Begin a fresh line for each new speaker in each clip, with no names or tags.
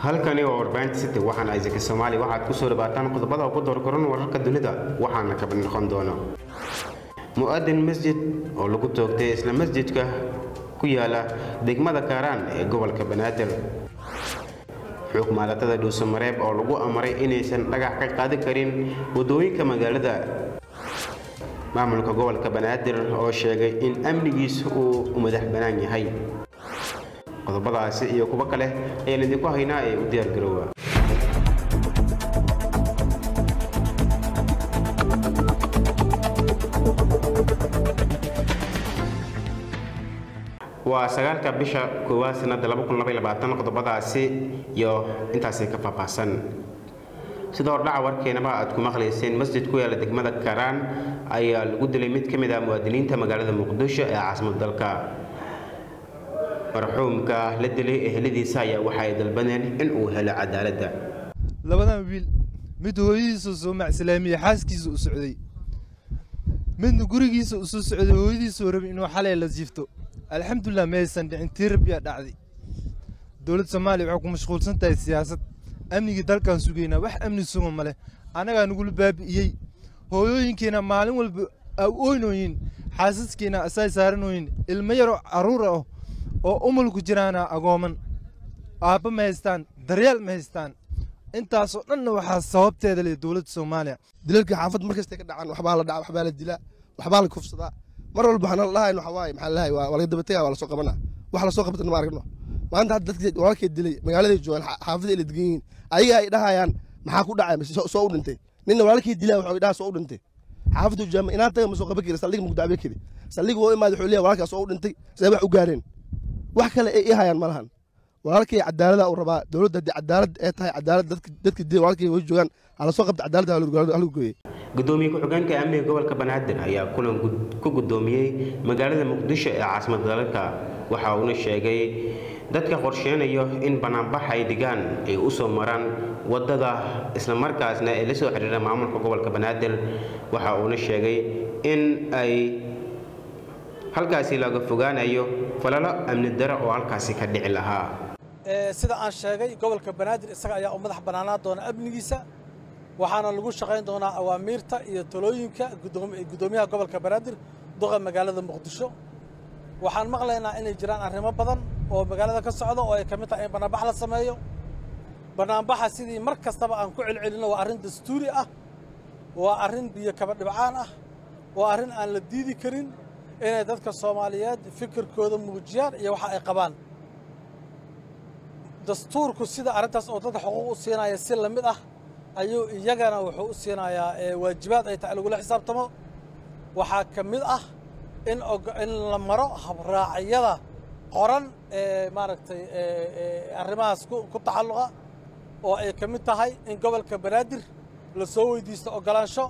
halkani waa warbaahinta city waxaana isaka soomaaliya waxaad ku soo dhawaataan qodobada ugu doorkoran wararka dunida waxaana ka mid noqon doona mu-adin masjid oo lagu toogtay isla masjidka ku yaala degmada kaaraan ee gobolka banaadir xukumaalatada dhuusamareeb oo lagu amaray inaysan dhagax ka qaadi karin wadooyinka magaalada maamulka gobolka banaadir oo sheegay in amnigiisa uu madax bannaan yahay qodobadaasi iyo kuwo kale ayaan idinku haynaa ee u diyaargaroowa waa sagaalka bisha koowaad sanada qodobadaasi iyo intaasi ka faahfaahsan sida hordhaca warkeenaba aad ku maqlayseen masjid ku yaala degmada karaan ayaa lagu dilay mid ka mid ah muwaadiniinta magaalada muqdisho ee caasimad dalka marxuumka la dilay eheladiisa ayaa waxa ay dalbaneen in uu helo cadaaladda
labadan wiil mid hooyadiisa soo macslaamiye xaaskiisa u socday midna gurigiisa u soo socday hooyadiisuu rabay inuu xalay la jiifto alxamdulilah maysan dhicin tii rabbiyaa dhacday dowladda soomaaliya waxay ku mashquulsan tahay siyaasad amnigii dalkaan sugaynaa wax amni suga ma leh annagaa nagula baabi'iyey hooyooyinkiina maalin walba ooynooyin xaasaskiina asay saaranooyin ilmo yaroo carruur ah oo umulku jiraana agooman aabba ma haystaan daryeel ma haystaan intaasoo dhanna waxaa sababteeda leh dowladda soomaaliya
dilalka xaafad markastay ka dhacaan waxbaa la dhaca waxbaa la dilaa waxbaa la kufsadaa mar walba waxaan lahayn waxa waaye maxaa lahay waa laga dabataya waa lasoo qabanaa wax lasoo qabtana ma aragno maanta hadda dadka walaalkay dilay magaaladay joogaan xaafada ay la degan yihiin ayaga ay dhahayaan maxaa ku dhacay mise soo u dhintay ninna walaalkay dilaa wuxuu dhaha soo u dhintay xaafadu jaama inaan taga ma soo qaban kari saldhiga muku dacbe kari saldhiga oo imaada wuxuu leeyahay walaalkaa soo u dhintay see wax u gaareen wax kale ay ii hayaan ma lahan walaalkay cadaalada uu rabaa dowladda haddii cadaalad ee tahay cadaalad dadka dilay walaalkay way joogaan hala soo qabta cadaaladda halagu gooyey
gudoomiye ku-xigeenka amniga gobolka banaadir ayaa kulan ku gudoomiyey magaalada muqdisho ee caasimada dalka waxa uuna sheegay dadka qorsheynayo in banaanbax ay dhigaan ay u soo maraan wadada islamarkaasna ay la soo xiriira maamulka gobolka banaadir waxa uuna sheegay in ay halkaasi laga fogaanayo falalo amni daro oo halkaasi ka dhici lahaa
sida aan sheegay gobolka banaadir isaga ayaa u madax bannaanaa doona amnigiisa waxaana lagu shaqayn doonaa awaamiirta iyo talooyinka guddoomiyaha gobolka banaadir duqa magaalada muqdisho waxaan maqlaynaa inay jiraan arrimo badan oo magaalada ka socda oo ay ka mid tahay in bannaanbax la sameeyo bannaanbaxa sidii mar kastaba aan ku celcelinno waa arrin dastuuri ah waa arrin biyo kaba dhibcaan ah waa arrin aan la diidi karin inay dadka soomaaliyeed fikirkooda muujiyaan iyo waxa ay qabaan dastuurku sida arrintaas oo dadka xuquuq u siinaya si la mid ah ayuu iyagana wuxuu u siinayaa waajibaad ay tahay lagula xisaabtamo waxaa ka mid ah in in la maro habraacyada qoran ee maaragtay arrimahaas ku tacalluqa oo ay ka mid tahay in gobolka banaadir la soo weydiisto oggolaansho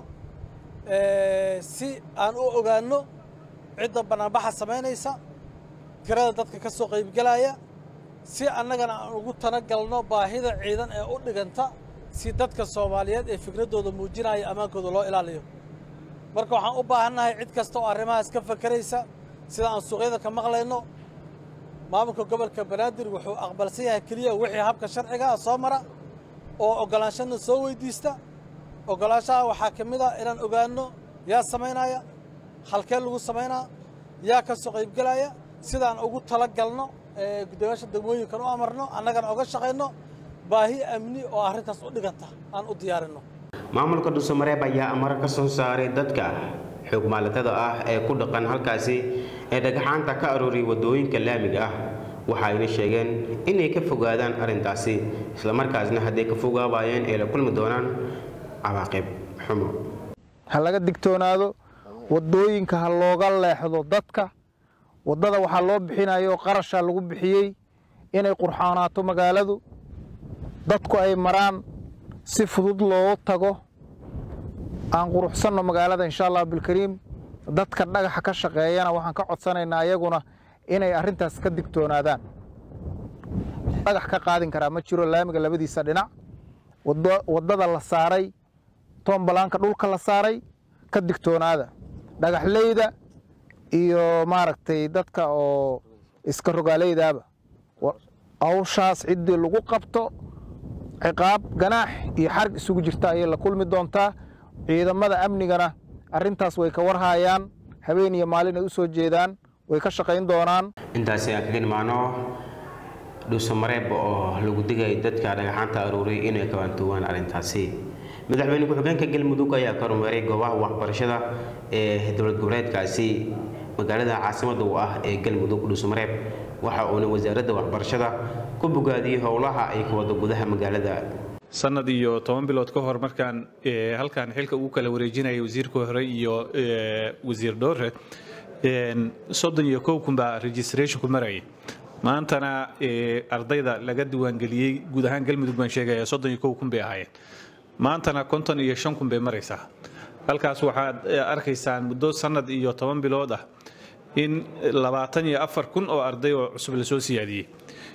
si aan u ogaanno cidda bannaanbaxa samaynaysa tirada dadka ka soo qaybgelaya si annagana aan ugu talagalno baahida ciidan ee u dhiganta si dadka soomaaliyeed ee fikraddooda muujinaya ammaankooda loo ilaaliyo marka waxaan u baahannahay cid kasta oo arrimahaas ka fakeraysa sida aan suuqyada ka maqlayno maamulka gobolka banaadir wuxuu aqbalsan yahay keliya wixii habka sharciga ah soo mara oo oggolaanshana soo weydiista oggolaanshaha waxaa ka mid ah inaan ogaanno yaa samaynaya halkee lagu samaynaa yaa ka soo qaybgelaya sidaan ugu tala galno guddoomiyaasha degmooyinkan u amarno annagana oga shaqayno baahi amni oo arrintaas u dhiganta aan u diyaarinno
maamulka dhuusamareeb ayaa amaro ka soo saaray dadka xoogmaalatada ah ee ku dhaqan halkaasi ee dhagaxaanta ka arooriyay waddooyinka laamiga ah waxa ayna sheegeen inay ka fogaadaan arrintaasi islamarkaasna hadday ka fogaabayeen ay la kulmi doonaan cawaaqib xumo
ha laga digtoonaado waddooyinka ha looga leexdo dadka waddada waxaa loo bixinayo qarashaa lagu bixiyey inay qurxoonaato magaaladu dadku ay maraan si fudud loogu tago aan quruxsanno magaalada insha allah bilkariim dadka dhagaxa ka shaqeeyana waxaan ka codsanaynaa ayaguna inay arrintaas ka digtoonaadaan dhagax ka qaadin karaa ma jiro laamiga labadiisa dhinac waddada la saaray tombalaanka dhulka la saaray ka digtoonaada dhagaxleyda iyo maaragtay dadka oo iska rogaaleydaaba hawshaas ciddii lagu qabto ciqaab ganaax iyo xarg isugu jirta ayay la kulmi doontaa ciidamada amnigana arrintaas way ka warhaayaan habeen iyo maalin ay u soo jeedaan way ka shaqayn doonaan
intaasi aan kaga nimaano dhuusamareeb oo lagu digay dadka dhagaxaanta aruuray inay kabaantuwaan arrintaasi madaxweyne ku-xigeenka galmudug ayaa ka rumeeray goobaha waxbarashada ee dowlad goboleedkaasi magaalada caasimada u ah ee galmudug dhuusamareeb waxa uuna wasaaradda waxbarashada ku bogaadiyey howlaha ay ka wada gudaha magaalada
sanad iyo toban bilood ka hor markaan halkan xilka ugu kala wareejinayay wasiirka hore iyo wasiir dhoore soddon iyo kow kun baa registration ku marayay maantana ardayda laga diiwaangeliyey guud ahaan galmudug baan sheegaya soddon iyo kow kun bay ahaayeen maantana konton iyo shan kun bay maraysaa halkaas waxaad arkaysaan muddo sanad iyo toban bilood ah in labaatan iyo afar kun oo arday oo cusub lasoo siyaadiyey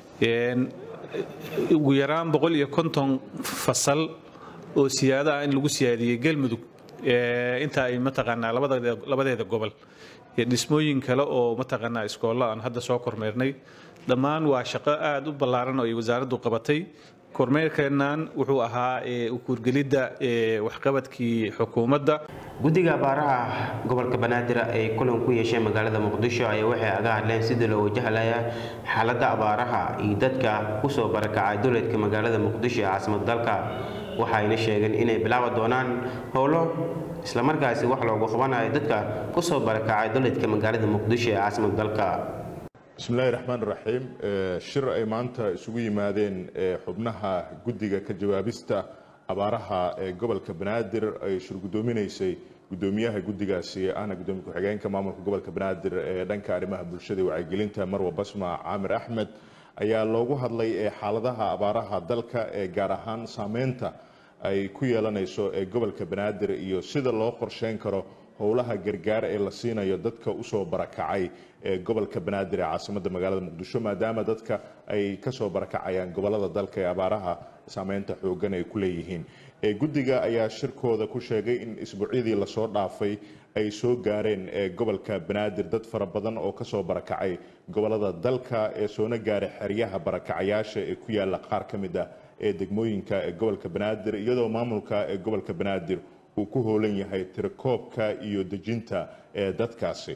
ugu yaraan boqol iyo konton fasal oo siyaado ah in lagu siyaadiyey galmudug inta ay mataqaanaa labadeeda gobol iyo dhismooyin kale oo mataqaanaa iskoollo aan hadda soo kormeernay dhammaan waa shaqo aada u ballaaran oo ay wasaaraddu qabatay kormeerkeennan wuxuu ahaa ukuurgelidda waxqabadkii xukuumadda
guddiga abaaraha gobolka banaadir ay kulan ku yeesheen magaalada muqdisho ayaa waxay aga hadleen sidii loo wajahlaya xaaladda abaaraha iyo dadka kusoo barakacay dowladka magaalada muqdisho ee caasimad dalka waxayna sheegeen inay bilaabi doonaan howlo islamarkaasi wax loogu qabanayo dadka kusoo barakacay dowladka magaalada muqdisho ee caasimad dalka
bismillahi raxmaan raxiim shir ay maanta isugu yimaadeen xubnaha guddiga ka jawaabista abaaraha ee gobolka banaadir ay shir guddoominaysay guddoomiyaha guddigaasi ahna guddoomiye ku-xigeenka maamulka gobolka banaadir ee dhanka arrimaha bulshada iyo wacyigelinta marwa basma caamir axmed ayaa loogu hadlay xaaladaha abaaraha dalka ee gaar ahaan saameynta ay ku yeelanayso ee gobolka banaadir iyo sida loo qorsheyn karo howlaha gargaar ee la siinayo dadka usoo barakacay ee gobolka banaadir ee caasimada magaalada muqdisho maadaama dadka ay kasoo barakacayaan gobolada dalka ee abaaraha saameynta xoogan ay ku leeyihiin guddiga ayaa shirkooda ku sheegay in isbuucyadii lasoo dhaafay ay soo gaareen gobolka banaadir dad fara badan oo kasoo barakacay gobolada dalka ee soona gaaray xeryaha barakacayaasha ee ku yaala qaar ka mid ah ee degmooyinka ee gobolka banaadir iyadoo maamulka ee gobolka banaadir uu ku hoolan yahay tirakoobka iyo dejinta ee dadkaasi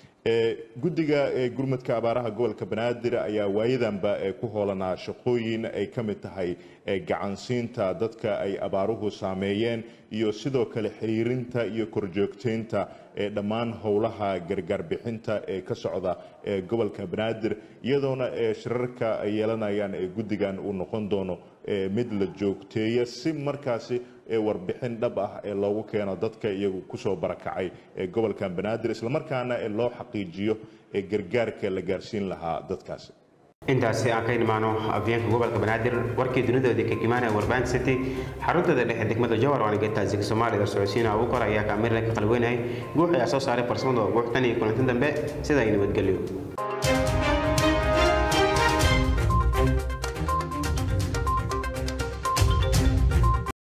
guddiga gurmadka abaaraha gobolka banaadir ayaa waayadanba ku hoolanaa shaqooyin ay ka mid tahay gacansiinta dadka ay abaaruhu saameeyeen iyo sidoo kale xiriirinta iyo korjoogteynta ee dhammaan howlaha gargaar bixinta ee ka socda ee gobolka banaadir iyadoona shirarka ay yeelanayaan ee guddigan uu noqon doono mid la joogteeya si markaasi warbixin dhab ah ee loogu keeno dadka iyagu kusoo barakacay ee gobolkan banaadir islamarkaana ee loo xaqiijiyo ee gargaarka la gaarsiin lahaa dadkaasi
intaasi aan ka imaano afyeenka gobolka banaadir warkii dunidoodii ka imaanaya warbaahin city xaruntada dhexe degmada jowhar waana geetaasiga soomaalida socodsiina ugu kor ayaa kaamirla ka qalweynayay guux ayaa soo saaray farsamada guux tan iyo kulantin dambe sidaa nabadgelyo